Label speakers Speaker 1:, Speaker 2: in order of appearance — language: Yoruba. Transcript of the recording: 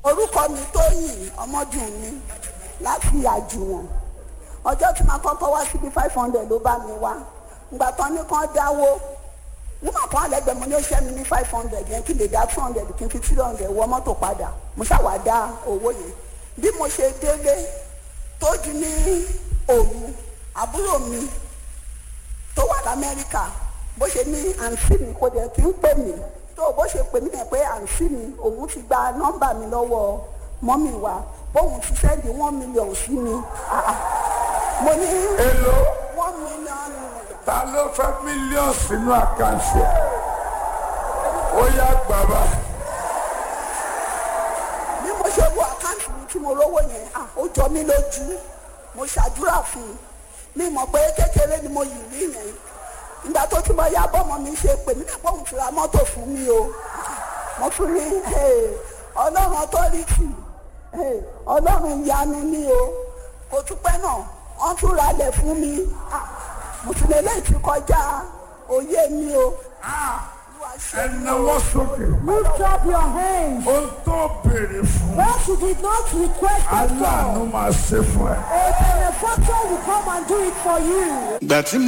Speaker 1: orúkọ mi tóyìn ọmọdún mi láti àjùwọ̀n ọjọ́ tí màá kọ́kọ́ wá síbi five hundred ló bá mi wá ìgbà tán ní kán dáwó nígbà kan àlẹ́gbẹ̀ẹ́ mo ní ó ṣẹ́ mi ní five hundred yẹn kí lè dá two hundred kí n fi three hundred wọ mọ́tò padà mo ṣàwá dá owó yẹn bí mo ṣe délé tó di ní òru àbúrò mi tó wà lamẹ́ríkà bó ṣe ní àǹtí mi kò dẹ̀ kí ń pè mí tó bó ṣe pè mí yẹn pé àǹtí mi òun ti gba nọ́mbà mi lọ́wọ́ mọ́mì wa bóun ti sẹ́ndì one million sí mi Ah, ah. mo ní
Speaker 2: èlò
Speaker 1: one million naira.
Speaker 2: ta ló fẹ́ mílíọ̀nù sínú àkáǹtì ẹ̀ ó yá bàbá
Speaker 1: bí mo ṣe wo àkáǹtì mi tí mo rówó yẹn ah, ó jọ mí lójú mo ṣàdúrà fún un mi mọ̀ pé kékeré ni mo yìí rí yẹn ìgbà tó ti mọ ya bọ́mọ mi ṣe pè mí nípa òun ti ra mọ́tò fún mi o mo tún ní hey, ọlọ́run ọtọ́rìtì hey, ọlọ́run ìyanu ni o kò tún pẹ́ náà wọ́n tún ra lẹ̀ fún mi Ah, mo tún lè léyìí ti kọjá òye mi o. Olúwa ṣe
Speaker 2: ẹ
Speaker 1: mí o.
Speaker 2: náwó sókè
Speaker 3: Lift up your hands.
Speaker 2: ohun tó béèrè fún
Speaker 3: What you did not request at
Speaker 2: aláàánú
Speaker 3: all,
Speaker 2: máa ṣe fún ẹ.
Speaker 3: a benefactor will come and do it for you.
Speaker 4: ìgbà tí